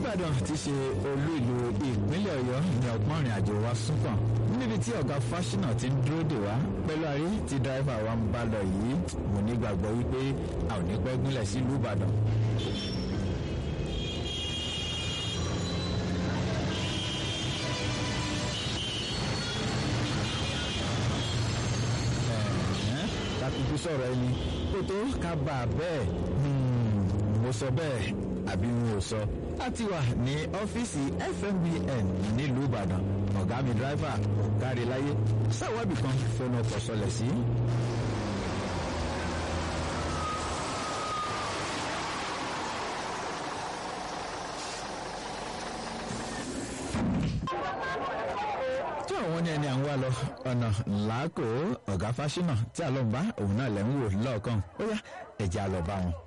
ìbàdàn ti ṣe olú ìlú ìpínlẹ̀ ọ̀yọ́ ní ọgbọ́n ìrìn àjò wa súnkàn níbi tí ọ̀gá fásinà ti ń dúró dè wá pẹ̀lú àrí tí dírẹ́fà wa ń bá lọ yìí mo nígbàgbọ́ wípé a ò ní pẹ́ gúnlẹ̀ sílùú ìbàdàn. kúkú sọ̀rọ̀ ẹni kó tó ká bá a bẹ́ẹ̀ mo sọ bẹ́ẹ̀ àbí n ò sọ. a ti wà ní ọ́fíìsì fmbn nílùú ìbàdàn ọ̀gá mi dírẹ́fà ọ̀gáre láyé sáwọ́bì kan fẹnu ọkọ̀ sọlẹ̀ sí. tí àwọn ní ẹni à ń wá lọ ọ̀nà làákò ọ̀gá fásinà tí àlọ́ ń bá òun náà lẹ́ ń wò lọ́ọ̀kan ó yá ẹ̀jẹ̀ á lọ bá wọn.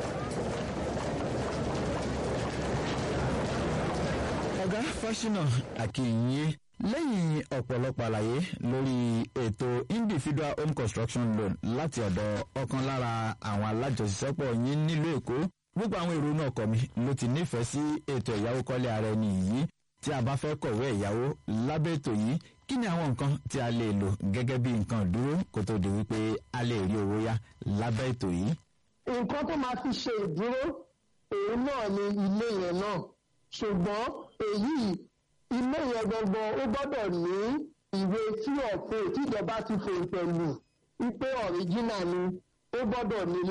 ọ̀gá fásinà àkìyìn lẹ́yìn ọ̀pọ̀lọpọ̀ àlàyé lórí ètò individual home construction loan láti ọ̀dọ̀ ọ̀kan lára àwọn alájọṣiṣẹ́pọ̀ yín nílùú èkó gbogbo àwọn èrò náà kọ̀ mi ló ti nífẹ̀ẹ́ sí ètò ẹ̀yáwó kọ́lé ara ẹni yìí tí a bá fẹ́ kọ̀wé ẹ̀yáwó lábẹ́ ètò yìí kí ni àwọn nǹkan tí a lè lò gẹ́gẹ́ bí nǹkan dúró kó tó di wípé a lè rí owó yá lábẹ́ ètò yìí. nǹkan tó máa fi ṣe ìdúró òun náà ni ilé yẹn náà ṣùgbọ́n èyí ilé yẹn gangan ó gbọ́dọ̀ ní ìwé tí ọ̀fẹ́ tíjọba ti fòǹtẹ̀ lù wípé ọ̀ríjínà ni ó gbọ́dọ̀ ní